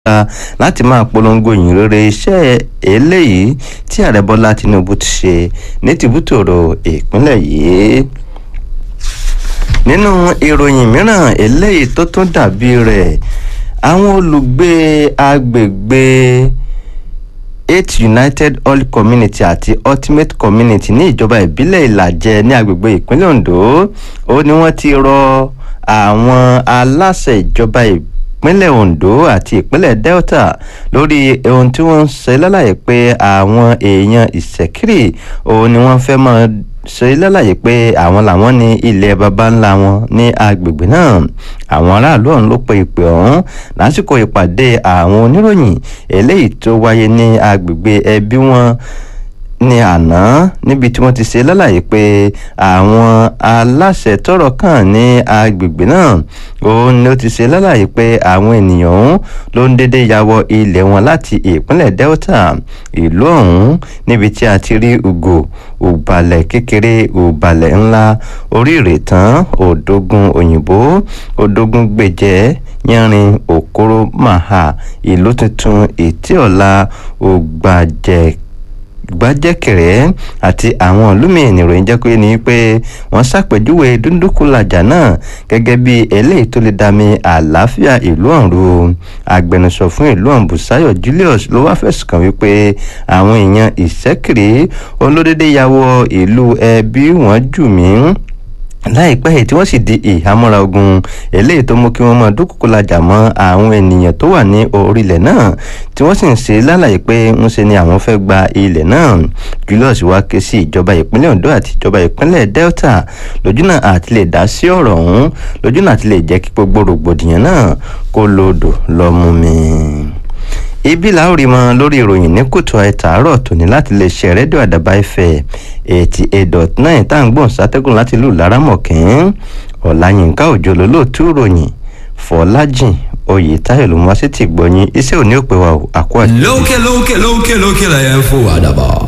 láti máa polongo ìyìn rere iṣẹ́ eléyìí tí ààrẹ bọ́lá tinubu ti ṣe ní tìbútòrò ìpínlẹ̀ yìí nínú ìròyìn mìíràn eléyìí tó tún dàbí rẹ̀ àwọn olùgbé agbègbè eight united all community àti ultimate community ní ìjọba ìbílẹ̀ ìlàjẹ ní agbègbè ìpínlẹ̀ ondo ó ní wọ́n ti rọ àwọn aláṣẹ ìjọba ìpínlẹ̀ ondo àti ìpínlẹ̀ delta lórí ohun tí wọ́n ń ṣe lálàyé pé àwọn èèyàn ìṣẹ̀kírì òun ni wọ́n fẹ́ máa ṣe lálàyé pé àwọn làwọn ní ilẹ̀ baba ńlá wọn ní agbègbè náà àwọn aráàlú ọ̀hún ló pe ìpè ọ̀hún lásìkò ìpàdé àwọn oníròyìn eléyìí tó wáyé ní agbègbè ẹbí wọn ní àná níbi tí wọ́n ti ṣe lálàyé pé àwọn aláṣẹ tọrọ kàn ní agbègbè náà òun ni ó ti ṣe lálàyé pé àwọn ènìyàn ọ̀hún ló ń dédé yàwọ ilẹ̀ wọn láti ìpínlẹ̀ delta ìlú ọ̀hún níbi tí a ti rí ugo òbàlẹ̀ kékeré òbàlẹ̀ ńlá orí ìrètán òdógún òyìnbó òdógún gbèjẹ́ yẹrin òkúrò màhà ìlú tuntun ìtíọ̀la ògbàjẹ́ gbajẹ́kẹ̀rẹ́ àti àwọn olómìnira ìròyìn jẹ́ pé ní pé wọ́n ṣàpèjúwe dúndúnkùlàjà náà gẹ́gẹ́ bí eléyìí tó lè dami àlàáfíà ìlú ọ̀hún agbẹnusọ fún ìlú ọ̀hún Bùsáyọ̀ Julius ló wá fẹ̀sùn kàn wípé àwọn èèyàn ìṣẹ́kiri olódédé ya wọ ìlú ẹbí wọn jù mí láìpẹ́ yìí tí wọ́n sì di ìhámọ́ra ogun eléyìí tó mú kí wọ́n máa dúkùkù lajà mọ́ àwọn ènìyàn tó wà ní orílẹ̀ náà tí wọ́n sì ń ṣe lálàyé pé ń ṣe ni àwọn fẹ́ gba ilẹ̀ náà Julius wá ké sí ìjọba ìpínlẹ̀ Ondo àti ìjọba ìpínlẹ̀ Delta lójúnà àti lè dá sí ọ̀rọ̀ ọ̀hún lójúnà àti lè jẹ́ kí gbogbo rògbòdìyàn náà kó lodò lọ mú mi ibi láòrí mọ lórí ìròyìn ní kùtù àìtàárọ̀ tòní láti lè ṣe rédíò àdàbà ìfẹ́ eighty eight dot nine tá à ń gbọ̀n sátẹ́gùn láti lù lárámọ̀kín ọ̀làyínká òjò lólóòtú ìròyìn fọlájìn oyè táyọ̀ ló mú wá sí ti gbọ̀nyìn iṣẹ́ òní òpè wa àkó àti. lókè lókè lókè lókè lẹ́yìn fún àdàbà.